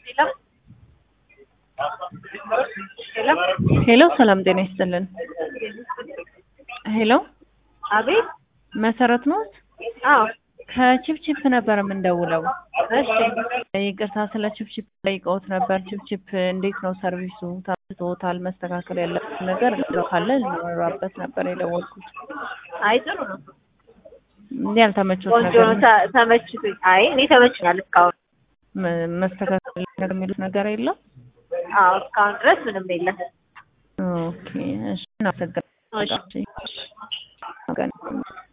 ሄሎ ሄሎ ሰላም ጤና ይስጥልን። ሄሎ አቤት። መሰረት ነው? አዎ ከቺፕቺፕ ነበር የምንደውለው። እሺ። ይቅርታ ስለ ቺፕቺፕ ጠይቀውት ነበር። ቺፕቺፕ እንዴት ነው ሰርቪሱ? ታብቶታል? መስተካከል ያለበት ነገር ካለ ልኖራበት ነበር የደወልኩት። አይ ጥሩ ነው። እንዲህ ያልተመቾት ቆንጆ ነገር ነው። ተ- ተመችቶኝ። አይ እኔ ተመችኛል እስካሁን። መ- መስተካከል ነገር የሚሉት ነገር የለም? አዎ እስካሁን ድረስ ምንም የለም። ኦኬ እሺ፣ እናመሰግናለን። እሺ። እሺ።